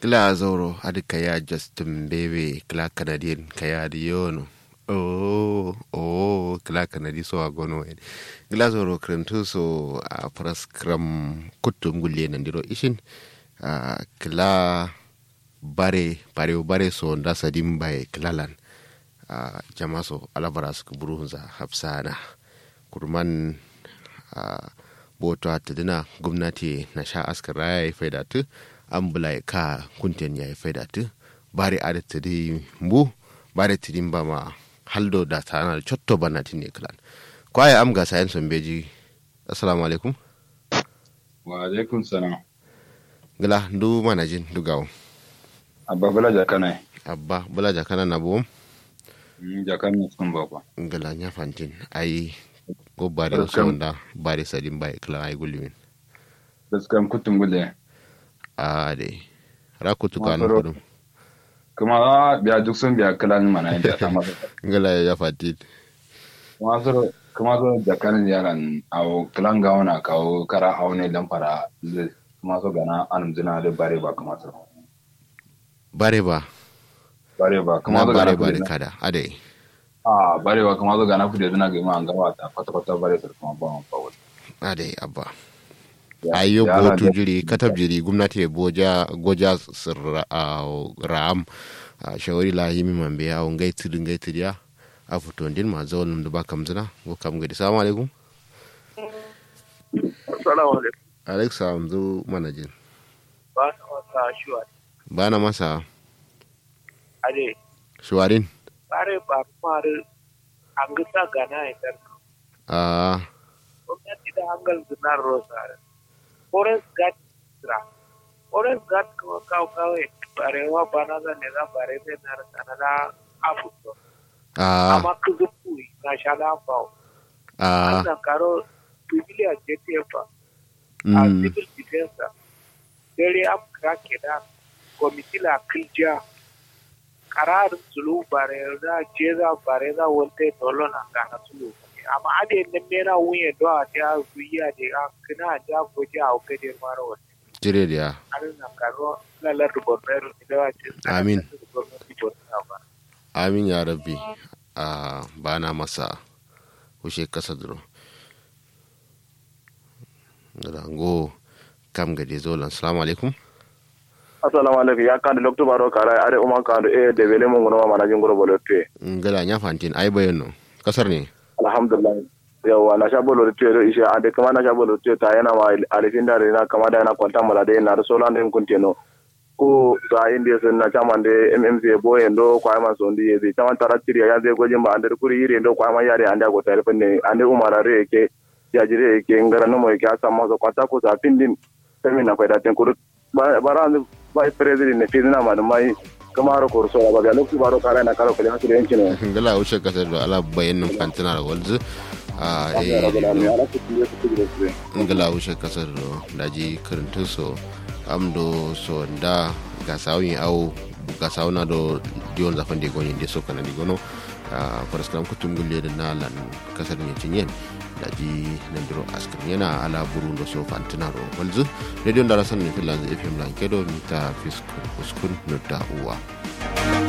kila zoro adi kaya justin bebe kila canadian kaya di yono oh oh kila canadi so agono en kila zoro krentu so a pras kram kutum gulle nan diro ishin uh, kila bare bare bare so nda sadim bay kilalan uh, jama so alabaras ku buruhunza hafsana kurman uh, boto atadina gwamnati na sha askar ya yi faidatu an bula ka kunten ya yi faidatu bare a da tadi mbu bare tidin ba ma haldo da tana da cotto bana ne kilan kwaye am ga sayan son beji assalamu alaikum wa alaikum salam gila ndu manajin du gawo abba bula jakana abba bula jakana na buwum jakana sun bakwa gila nya fantin ai go bare so wanda bare sadin bai kila ai gulimin gaskan kutun gule a de rakutu kanu kudum kuma biya duk sun biya kilan mana inda ta masa ngala ya fatit kuma so kuma so jakanin yaran awo kilan ga wana kawo kara aune dan fara kuma so gana anum jina da bare ba kuma so bare ba bare ba kuma kuma so bare gana bare bare kada ade a bare ba kuma so gana fude dina ga ma an gawa ta kwata kwata bare su kuma ba ba wani ade abba ayo Yara botu da- jiri katab jiri gwamnati ya boja goja sirra a ram a shawari la yimi mambe a ngai tudu ngai tudu ya a fito din ma zawon num da ba kam zina go kam gadi salamu alaikum Assalamu alaikum. alexa amzu manajin Ba na wasa shuwa. bana masa Ade, shuwarin bare ba faru an gisa gana ya dar. a Gwamnati da hangal zinar rosa. Forest Guard sira. Forest Guard kuma kawo kawai barewa ba na zan ne za bare zai na rasa na na afuto. a Amma ku zuku na sha na fawo. a An karo civilian JTF a mm, civil defense. Dare am krake da komitila kilja kararin sulu bare za jeza bare za wolte dolo na kana sulu amma ade ne mera wuye do a ta zuya de a kina ja goje a ke de maro wote jire da ya an na karo la la do bonero ni da ce Amin. amin ya rabbi a bana masa kushe kasa duro rango kam gade zolan salamu alaikum assalamu alaikum ya kandi lokto baro kara are umman kandi e de wele mo ngono mana jingoro bolo te ngala nya fantin ai bayan no kasar ne alhamdulillah yawa na sha bolo te do isha ade kama na sha bolo te ta yana ma alifin da na kama da yana kwanta mala de na so lan den kunteno ko ga inde sun na chama de mmc bo endo kwa ma so ndi ye chama taratiri ya ze gojin ba ande kuri yire endo kwa ma yare ande go tare pende ande umara re ke ya jire ke ngara no mo ke asa ma so kwata ko sa pindin semina fa da ten kuru bara ba president ne fizina ma mai kamaro ko so ba ga lokti baro kara na karo kale hasire yancin ne ngala wuce kasar da ala bayan nun fantina da walzu a ya rabbal alamin ala ku tiye ku tiye ku ngala wuce kasar da daji karantun so amdo so da ga sawun au ga sawuna do diyon zafan de goni de so kana di gono a faraskam kutum gulle da na lan kasar ne cinyen daji nan diro askar yana ala buru do so fantina ro walzu radio da rasan ne filan fm lan kedo mita fiskun uskun no da uwa